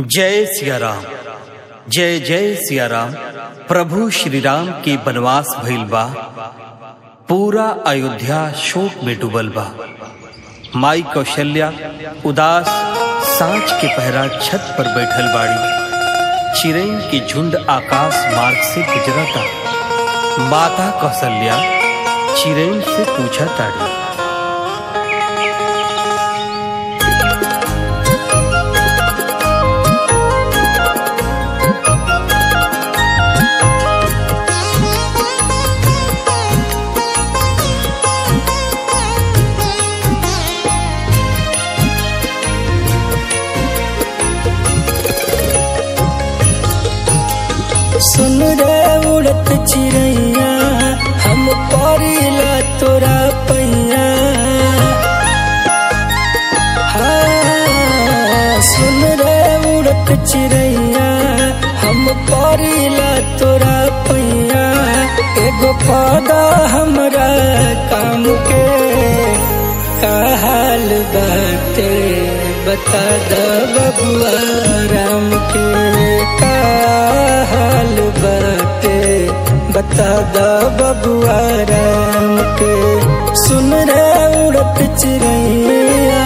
जय सिया राम जय जय सिया राम प्रभु श्री राम के वनवास भइल बा पूरा अयोध्या शोक में डूबल बा माई कौशल्या उदास सांच के पहरा छत पर बैठल बाड़ी चिरैन के झुंड आकाश मार्ग से गुजरता माता कौशल्या चिरैन से पूछा ताड़ी सुन रे उड़त चिड़ैया हम परिला तोरा पैया हाँ, सुन रे उड़त चिड़ैया हम परिला तोरा पैया एगो पौधा हमरा काम के का हाल बाटे बता द बबुआ राम के का हाल बाटे बता द बबुआ राम के सुन रे उड़त चिड़ैया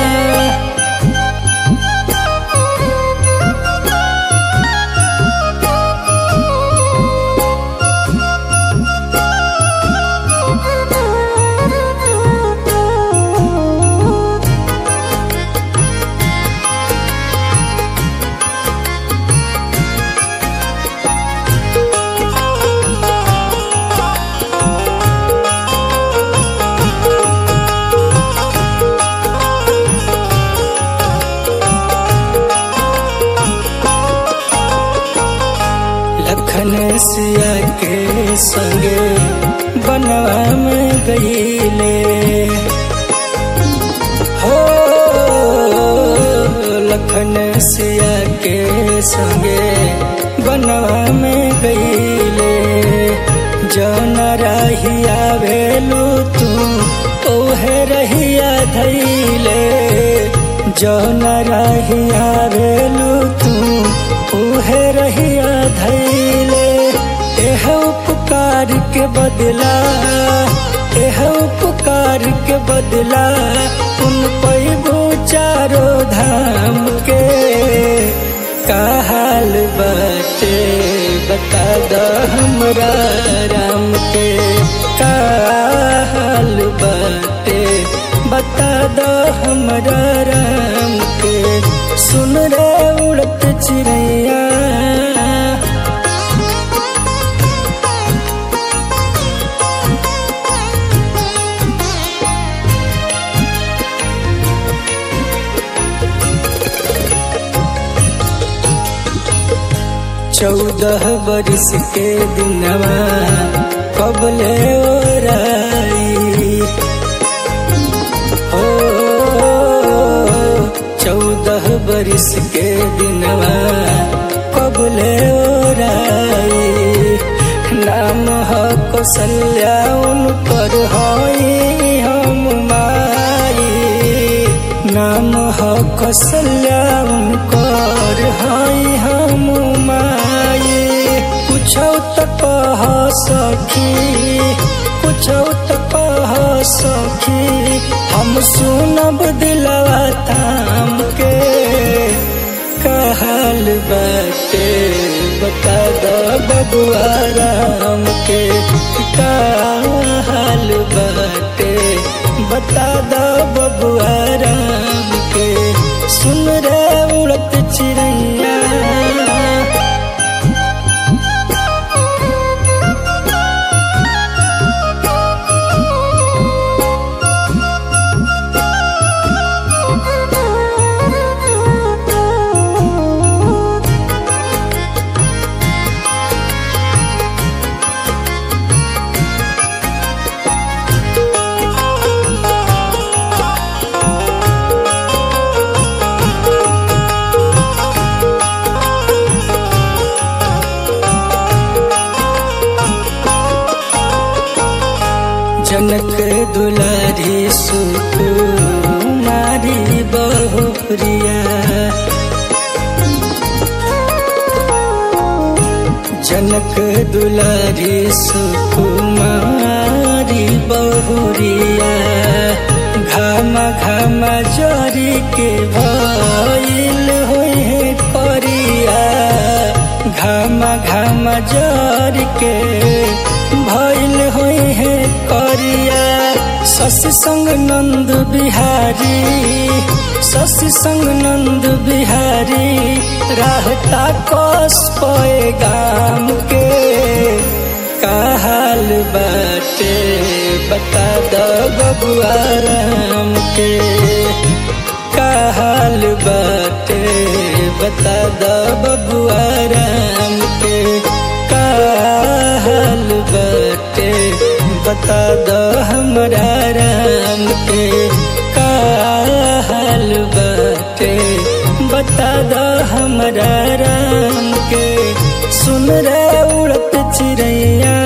लखन सिया के संगे बनवा में गईले हो लखन सिया के संगे बनवा में गईले जौन रहिया भेलू तू ओहे रहिया धैले जौन रहिया भेलू तू ओहे रहिया धैले एह उपकार के बदला एह उपकार के बदला उन पैबू चारो धाम के का हाल बाटे बता द हमरा राम के का हाल बाटे बता द हमरा राम के सुन रे उड़त चिड़ैया चौदह बरिस के दिनवा कबले ओराई हो चौदह बरिस के दिनवा कबले ओराई नाम ह कौशल्या उनकर हई हम माई नाम ह कौशल्या उनकर हई हम माई कुछौ त कह सखी कुछौ त कह सखी हम सुनब दिलवा थाम के कहल बाटे बता द बबुआ राम के कहल बाटे बता द बबुआ राम के सुन रे उड़त चिड़ैया जनक दुलारी सुकुमारी बहुरिया जनक दुलारी सुकुमारी बहुरिया घाम घाम जरी के भइल होई है करिया घाम घाम जरी के भइल होई है करिया शशि संग नंद बिहारी शशि संग नंद बिहारी रहता कस पे गाम के का हाल बाटे बता दो बबुआ राम के का हाल बाटे बता दो बबुआ राम के का हाल बाटे बता दो हमरा राम के का हाल बाटे बता दो हमरा राम के सुन रे उड़त चिड़ैया